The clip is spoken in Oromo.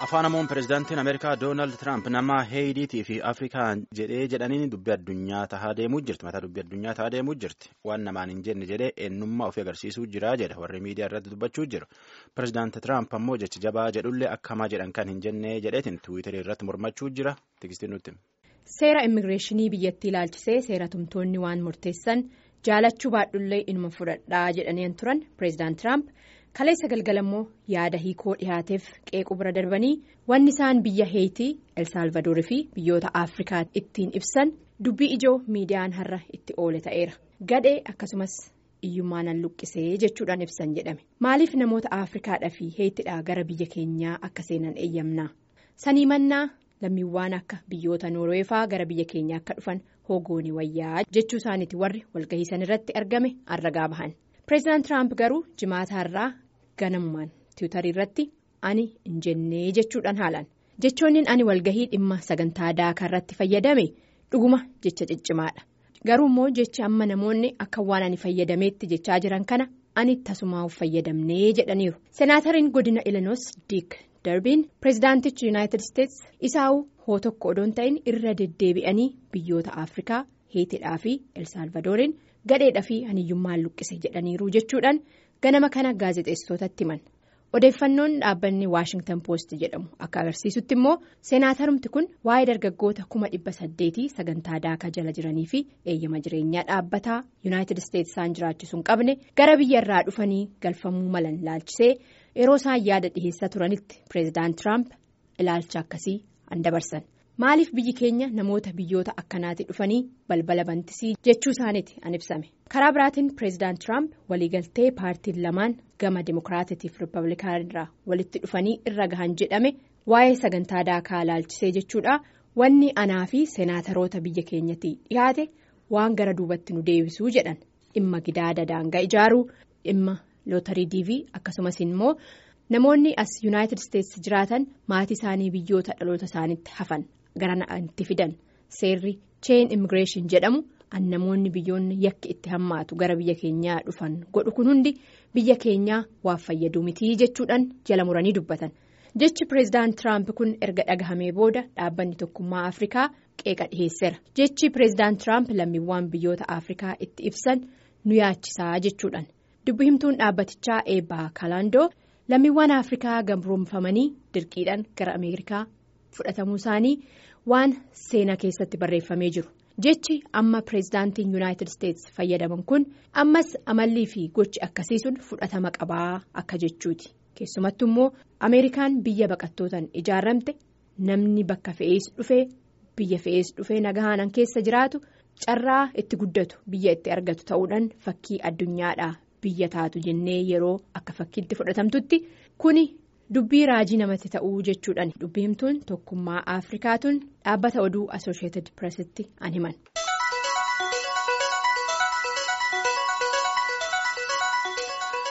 afaan amoon pirezidaantiin ameerikaa doonaald tiraamp nama heeyitii fi afrikaa jedhee jedhaniin dubbii addunyaa tahaa deemuu jirti mataa dubbii addunyaa tahaa deemuu jirti waan namaan hin jenne jedhee eenyummaa ofii agarsiisuu jira jedha warri miidiyaa irratti dubbachuu jiru pirezidaanti tiraamp ammoo jecha jabaa jedhullee akkamaa jedhan kan hin jenne jedheetiin tiwiitarii irratti mormachuu jira tigistiin nutti. seera immigireeshinii biyyattii ilaalchisee seera tumtoonni waan murteessan jaalachuu baadhullee inuma fudhadhaa jedhaniin turan pireezidaant tiraamp kaleessa galgalammoo yaada hiikoo dhihaateef qeequu bira darbanii wanni isaan biyya heeyitii elsaalvadoorii fi biyyoota afrikaa ittiin ibsan dubbii ijoo miidiyaan har'a itti oole ta'eera gadhee akkasumas iyyummaan luqqisee jechuudhaan ibsan jedhame maaliif namoota afrikaadhaa fi heeyitiidhaa gara biyya keenyaa akka seenan eeyyamna sanii mannaa. lammiiwwan akka biyyoota noorweefaa gara biyya keenya akka dhufan hogooni wayyaa jechuu isaaniiti warri walgahii san irratti argame arragaa bahan pireezidaant tiraamp garuu jimaata irraa ganamumaan tiwutarii irratti ani hin jennee jechuudhaan haalan jechoonni ani walgahii dhimma sagantaa daakaa irratti fayyadame dhuguma jecha ciccimaadha garuu immoo jechi amma namoonni akka waan ani fayyadameetti jechaa jiran kana ani tasumaa fayyadamnee jedhaniiru senaatariin godina ilinoos diik. darbiin pireezidaantichi yuunaayitid isteets isaa'uu hoo tokko odoon ta'in irra deddeebi'anii biyyoota afrikaa heetidhaa fi elsaalvadooriin gadheedhaa fi haniyyummaan luqqise jedhaniiru jechuudhaan ganama kana gaazexeessitootatti himan odeeffannoon dhaabbanni waashingtan poost jedhamu akka agarsiisutti immoo seenaatarumti kun waa'ee dargaggoota kuma dhibba saddeetii sagantaa daakaa jala jiranii fi eeyyama jireenyaa dhaabbataa yuunaayitid isteets isaan jiraachisuu hin qabne gara biyya irraa dhufanii galfamuu malan laalchisee. yeroo isaan yaada dhiheessaa turanitti pireezidaant tiraamp ilaalcha akkasii an dabarsan maaliif biyyi keenya namoota biyyoota akkanaati dhufanii balbala bantisii jechuu isaaniiti an ibsame karaa biraatiin pireezidaant tiraamp waliigaltee paartiin lamaan gama dimokiraatitiif riippablikaanirraa walitti dhufanii irra gahan jedhame waa'ee sagantaa daakaa ilaalchisee jechuudha wanni anaa fi seenaataroota biyya keenyatti dhiyaate waan gara duubatti nu deebisuu jedhan dhimma gidaada daangaa ijaaruu dhimma. lootarii diivii akkasumas immoo namoonni as yuunaayitid isteetsi jiraatan maatii isaanii biyyoota dhaloota isaaniitti hafan gara itti fidan seerri cheen immigireeshin jedhamu an namoonni biyyoonni yakki itti hammaatu gara biyya keenyaa dhufan godhu kun hundi biyya keenyaa waan fayyaduu mitii jechuudhaan jala muranii dubbatan jechi pireezidaant tiraamp kun erga dhagahamee booda dhaabbanni tokkummaa afrikaa qeeqa dhiheesseera jechi pireezidaant tiraamp lammiiwwan biyyoota afrikaa itti ibsan nu yaachisaa jechuudhaan. dubbi himtuun dhaabbatichaa eebbaa kaalaandoo lammiiwwan afrikaa gabroomfamanii dirqiidhaan gara ameerikaa fudhatamuu isaanii waan seenaa keessatti barreeffamee jiru jechi amma pireezidaantiin yuunaayitid isteets fayyadaman kun ammas amallii fi gochi akkasiisuun fudhatama qabaa akka jechuuti keessumattu immoo ameerikaan biyya baqattootaan ijaaramte namni bakka fe'ees dhufee biyya fe'ees dhufee nagahaanan keessa jiraatu carraa itti guddatu biyya itti argatu ta'uudhaan fakkii addunyaadha. biyya taatu jennee yeroo akka fakkiitti fudhatamtutti kuni dubbii raajii namatti ta'uu jechuudhaan dubbii himtuun tokkummaa afrikaatuun dhaabbata oduu asosheetid pireesitti an himan.